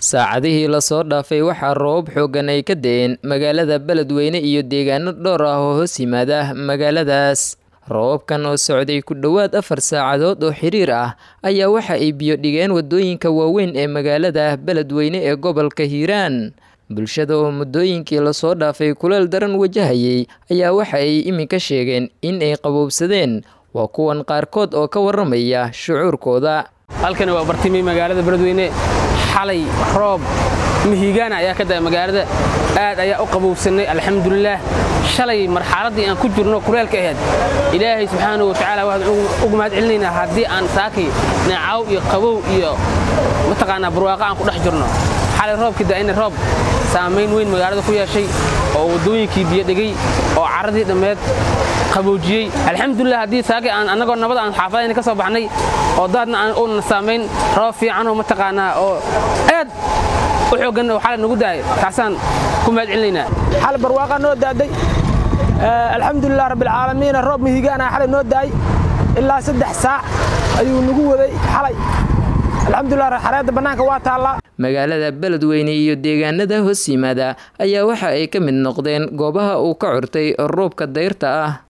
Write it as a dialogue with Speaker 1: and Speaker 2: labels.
Speaker 1: saacadihii lasoo dhaafay waxaa roobab xooggan ay ka da-een magaalada beledweyne iyo deegaano dhowr ah oo hoos yimaada magaaladaas roobabkan oo socday ku dhowaad afar saacadood oo xiriir ah ayaa waxa ay biyo dhigeen wadooyinka waaweyn ee magaalada beledweyne ee gobolka hiiraan bulshada oo muddooyinkii lasoo dhaafay kuleel daran wajahayay ayaa waxa ay iminka sheegeen in ay qabowbsadeen waa kuwan qaarkood oo ka waramaya shucuurkooda
Speaker 2: halkani waa bartimi magaalada beledweyne xalay roob mihigaana ayaa ka da magaalada aad ayaa u qabowsanay alxamdulilaah shalay marxaladdii aan ku jirno kuleelka ahayd ilaahay subxaanahu watacaala waxaan ugu mahad celinaynaa haddii aan saakay neecaw iyo qabow iyo mataqaanaa barwaaqa aan ku dhex jirno xalay roobkii da'ina roob saamayn weyn magaalada ku yeeshay oo waddooyinkii biyo dhigay oo carradii dhammeed qaboojiyey alxamdulilah haddii saakay aan annagoo nabad aan xaafadayna ka soo baxnay oo daadna aan uuna saamayn roob fiican oo mataqaanaa oo aad u xooggan oo xalay nagu daay taasaan ku mahad celinaynaa
Speaker 3: xal barwaaqa noo daaday alxamdulilah rabbilcaalamiin roob mihigaana xalay noo daay ilaa saddex saac ayuu nagu waday xalay alxamdulilah xareedda bannaanka waa taallaa
Speaker 1: magaalada beledweyne iyo deegaanada hoos yimaada ayaa waxa ay ka mid noqdeen goobaha uu ka curtay roobka dayrta ah